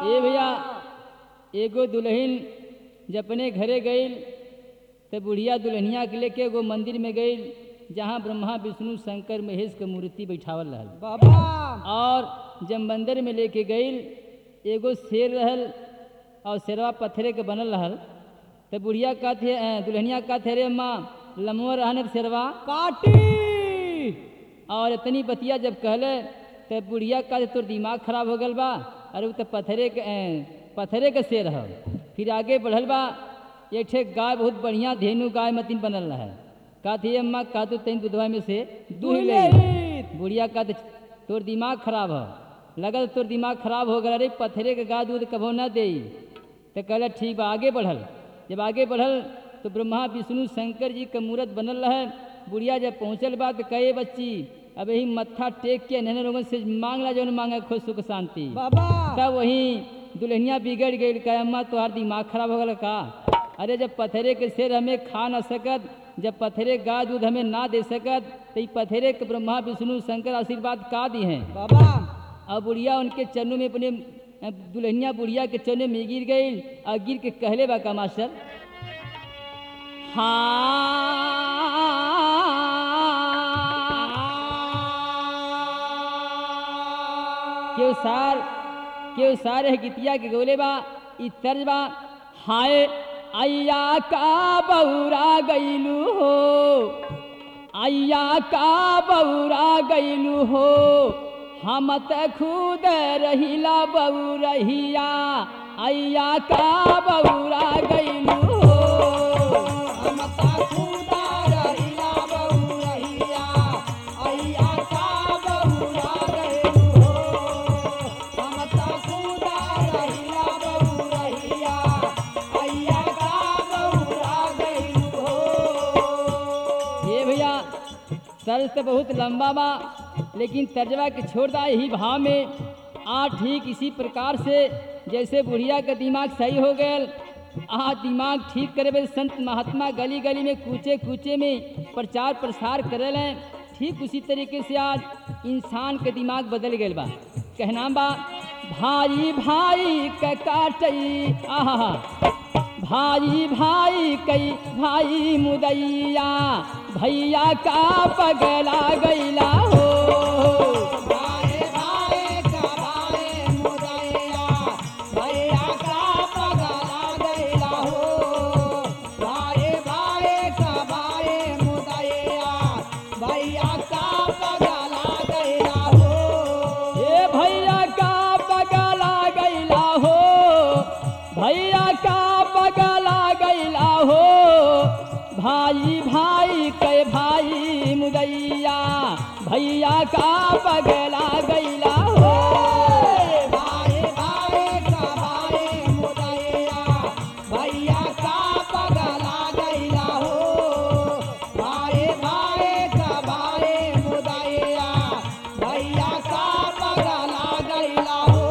ए भैया एगो दुल्हन जब अपने घरे गई तो बुढ़िया दुल्हनिया के लेके एगो मंदिर में गई जहाँ ब्रह्मा विष्णु शंकर महेश के मूर्ति बैठावल रहल बाबा और जब मंदिर में लेके गई एगो शेर रहल और शेरवा पत्थरे के बनल रहल तो बुढ़िया कहते अ, दुल्हनिया कहते रे माँ लमो रहने शेरवा काटी और इतनी बतिया जब कहले तो बुढ़िया कहते तोर दिमाग खराब हो गल बा अरे वो तो पत्थरे के अ, पत्थरे के शेर है फिर आगे बढ़ल बा एक ठे गाय बहुत बढ़िया धेनु गाय मतीन बनल रहा कहती अम्मा कहा तो तीन दुधवा में से दूह ले दुल्हन बुढ़िया कहते तोर दिमाग खराब है लगल तोर दिमाग खराब हो गया अरे पत्थरे के गा दूध कभो न दे तो कहला ठीक बा आगे बढ़ल जब आगे बढ़ल तो ब्रह्मा विष्णु शंकर जी का मूर्त बनल रहे बुढ़िया जब पहुँचल बा तो कहे बच्ची अब यही मत्था टेक के नहने लोगन से मांगला जौन मांगे खुश सुख शांति बाबा तब वहीं दुल्हनिया बिगड़ गई कहे अम्मा तुम्हार दिमाग खराब हो गल का अरे जब पत्थरे के शेर हमें खा न सकत जब पत्थरे गाय दूध हमें ना दे सकत तो ई पत्थरे के ब्रह्मा विष्णु शंकर आशीर्वाद का दी हैं बाबा और बुढ़िया उनके चरणों में अपने अ, दुल्हनिया बुढ़िया के चरणों में गिर गई और गिर के कहले बा का मास्टर हाँ केव सार केव सार है गीतिया के गोले बा ई तर्ज बा हाय अय्या का बौरा गईलू हो अय्या का बौरा गईलू हो हम त खुद रहिला बौरहिया अय्या का बौरा गईलू हो हम ता खुदा रहिला बहुरहिया अय्या का बहुरा गइलू हो हम ता खुदा रहिला बहुरहिया अय्या का बहुरा गइलू हो ये भैया तर्ज तो बहुत लंबा बा लेकिन तर्जवा के छोड़ दा यही भाव में आ ठीक इसी प्रकार से जैसे बुढ़िया का दिमाग सही हो गया आ दिमाग ठीक करे बे संत महात्मा गली गली में कूचे कूचे में प्रचार प्रसार करे लें ठीक उसी तरीके से आज इंसान के दिमाग बदल गए बा कहना बा भाई भाई का काटई आहा भाई भाई कई भाई मुदैया भैया का पगला गैला हो भाई भाई का भाई मुदैया भैया का पगला गइला हो भाई भाई का भाई मुदैया भैया का पगला गइला हो ए भैया का पगला गैला हो भैया का पगला गैला हो भाई भाई के भाई मुदैया भैया का पगला गैला हो भाई भाई का भाई मुदैया भैया का पगला गइला हो भाई भाई का भाई मुदैया भैया का पगला गइला हो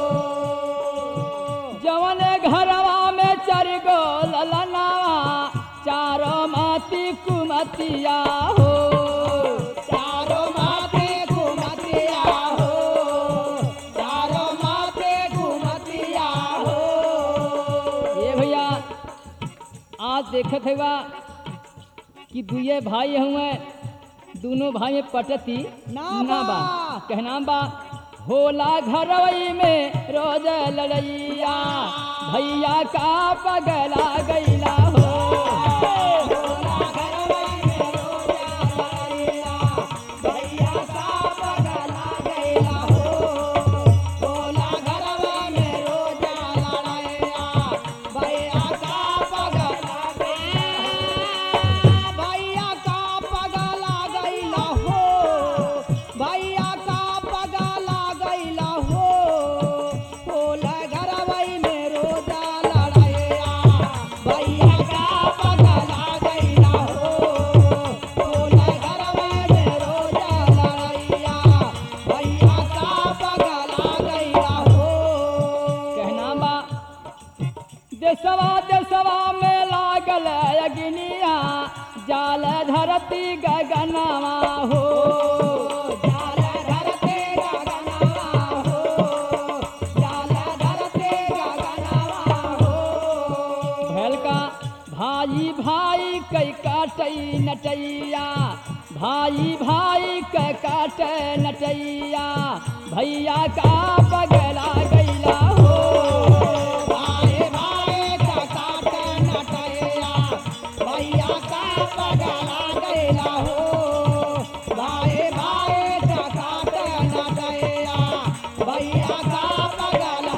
जवन घरवा में चर गो ललनावा चारो माती कुमतिया हो चारों माथे घुमतिया हो चारों माथे घुमतिया हो ये भैया आज देखत है कि दुए भाई हुए दोनों भाई में पटती ना ना बा बा। कहना बा होला घरवई में रोज लड़ैया भैया का पगला गैला हो भोला घरवई में रोजा लड़ैया, भैया का पगला गइला हो। भोला घरवई में रोजा लड़ैया, भैया का पगला गइला। भैया का पगला गइला हो। भैया का पगला गइला हो। भोला घरवई में रोजा लड़ैया, भैया का पगला गइला हो। भोला घरवई में रोजा लड़ैया, भैया का पगला गइला हो। कहना बा देसवा देसवा में लागल अग्निया जाल धरती गगनवा हो जाल धरते गगनवा हो, जाल धरते नटैया भाई भाई का काट नटैया भैया का पगला गैला हो भाई भाई का काट नटैया भैया का पगला गैला हो भाई भाई का काट नटैया भैया का पगला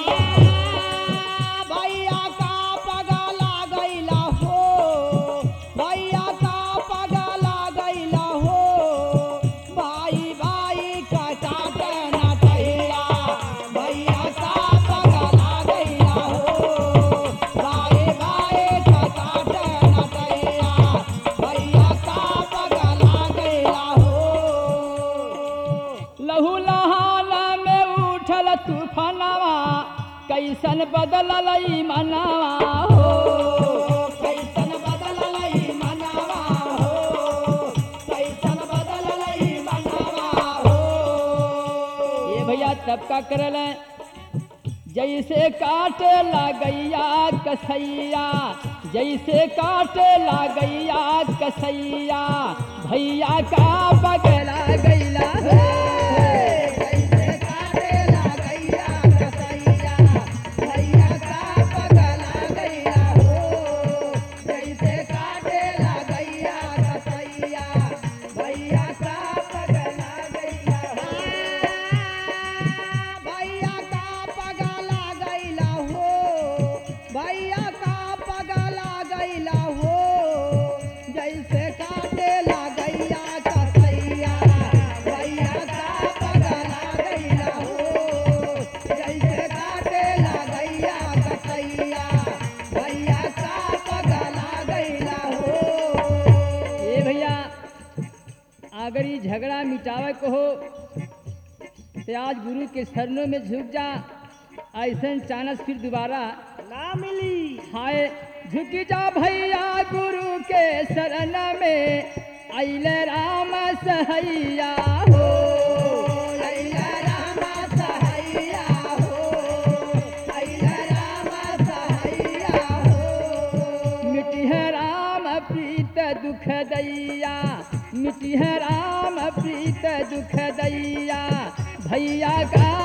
भैया का पगला गैला हो भैया का पगला गैला हो भाई भाई का काट नटैया भैया का पगला गैला हो भाई भाई का काट नटैया भैया का पगला गैला हो लहू लहाना में उठल तूफानवा कैसन बदलल ई मनवा हो कैसन बदललै मनवा हो कैसन बदललै मनवा हो ये भैया तब का करल जैसे काटे लागैया कसैया जैसे काटे लागैया कसैया भैया का बगला गैला कैसे काटेला गैया कसैया भैया का पगला गैया हो कैसे काटेला गैया कसैया भैया का पगला गैया भैया का पगला गैला हो भैया का पगला गैला हो जैसे काटेला गैया कसैया भैया का पगला गैला हो जैसे काटेला गैया कसैया भैया का पगला गैला हो ये भैया अगर ये झगड़ा मिटावे को हो तो आज गुरु के शरणों में झुक जा ऐसा चानस फिर दोबारा ना मिली हाय झुक जा भैया गुरु के शरण में अइले राम सहैया हो अइला रामा सहैया हो अइला रामा सहैया हो मिटिह राम प्रीत दुख दैया मिटिह राम प्रीत दुख दैया भैया का